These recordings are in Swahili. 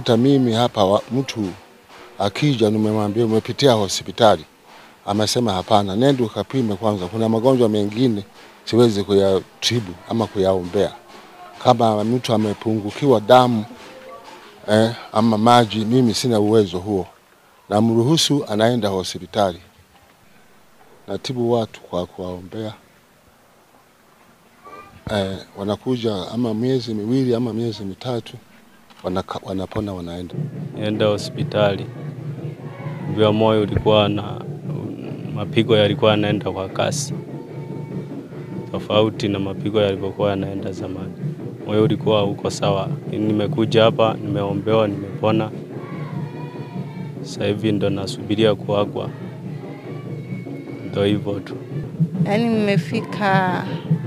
hata mimi hapa wa, mtu akija nimemwambia umepitia hospitali, amesema hapana, nenda ukapime kwanza. Kuna magonjwa mengine siwezi kuyatibu ama kuyaombea. Kama mtu amepungukiwa damu eh, ama maji, mimi sina uwezo huo, namruhusu anaenda hospitali. Natibu watu kwa kuwaombea eh, wanakuja ama miezi miwili ama miezi mitatu wanaka, wanapona wanaenda. Nienda hospitali, vya moyo ulikuwa na mapigo yalikuwa yanaenda kwa kasi, tofauti na mapigo yalivyokuwa yanaenda zamani. Moyo ulikuwa uko sawa. Nimekuja hapa, nimeombewa, nimepona. Sasa hivi ndo nasubiria kuagwa, ndo hivyo tu. Yaani nimefika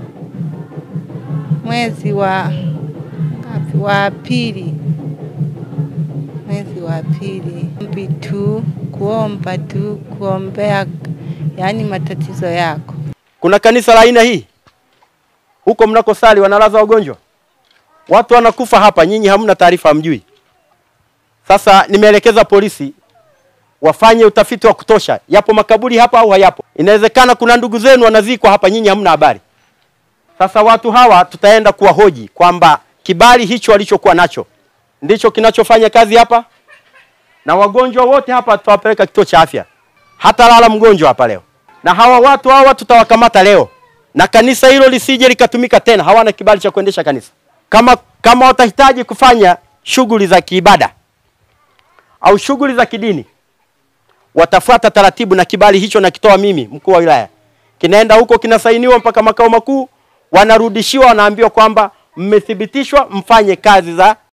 mwezi wa ngapi? Wa pili, mwezi wa pili. Ombi tu kuomba tu kuombea, yaani matatizo yako. Kuna kanisa la aina hii huko mnakosali, wanalaza wagonjwa, watu wanakufa hapa, nyinyi hamna taarifa, hamjui. Sasa nimeelekeza polisi wafanye utafiti wa kutosha, yapo makaburi hapa au hayapo. Inawezekana kuna ndugu zenu wanazikwa hapa, nyinyi hamna habari. Sasa watu hawa tutaenda kuwahoji kwamba kibali hicho walichokuwa nacho ndicho kinachofanya kazi hapa, na wagonjwa wote hapa tutawapeleka kituo cha afya, hata lala mgonjwa hapa leo, na hawa watu hawa tutawakamata leo, na kanisa hilo lisije likatumika tena. Hawana kibali cha kuendesha kanisa. Kama kama watahitaji kufanya shughuli za kiibada au shughuli za kidini, watafuata taratibu, na kibali hicho nakitoa mimi mkuu wa wilaya, kinaenda huko kinasainiwa mpaka makao makuu, wanarudishiwa, wanaambiwa kwamba mmethibitishwa mfanye kazi za